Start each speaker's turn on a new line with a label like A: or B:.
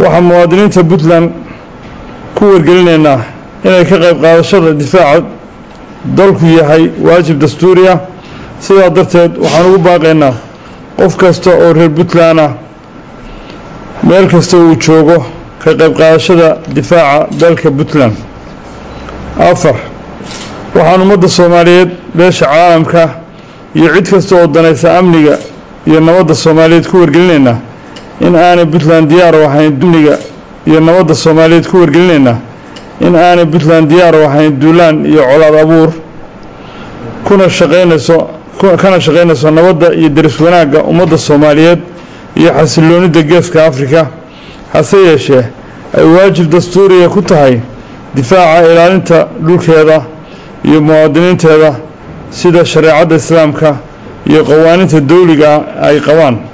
A: waxaan muwaadiniinta puntland ku wargelinaynaa inay ka qayb qaadashada difaaca dalku yahay waajib dastuuri ah sidaa darteed waxaan ugu baaqaynaa qof kasta oo reer puntland ah meel kasta uu joogo ka qayb qaadashada difaaca dalka puntland afar waxaan ummadda soomaaliyeed beesha caalamka iyo cid kasta oo danaysa amniga iyo nabadda soomaaliyeed ku wargelinaynaa in aanay puntland diyaar u ahayn amniga iyo nabadda soomaaliyeed ku wargelinaynaa in aanay puntland diyaar u ahayn duulaan iyo colaad abuur kuna shaqaynayso kana shaqaynayso nabadda iyo deris wanaagga ummadda soomaaliyeed iyo xasiloonidda geeska afrika hase yeeshee ay waajib dastuuriya ku tahay difaaca ilaalinta dhulkeeda iyo muwaadiniinteeda sida shareecadda islaamka iyo qawaaniinta dawliga ay qabaan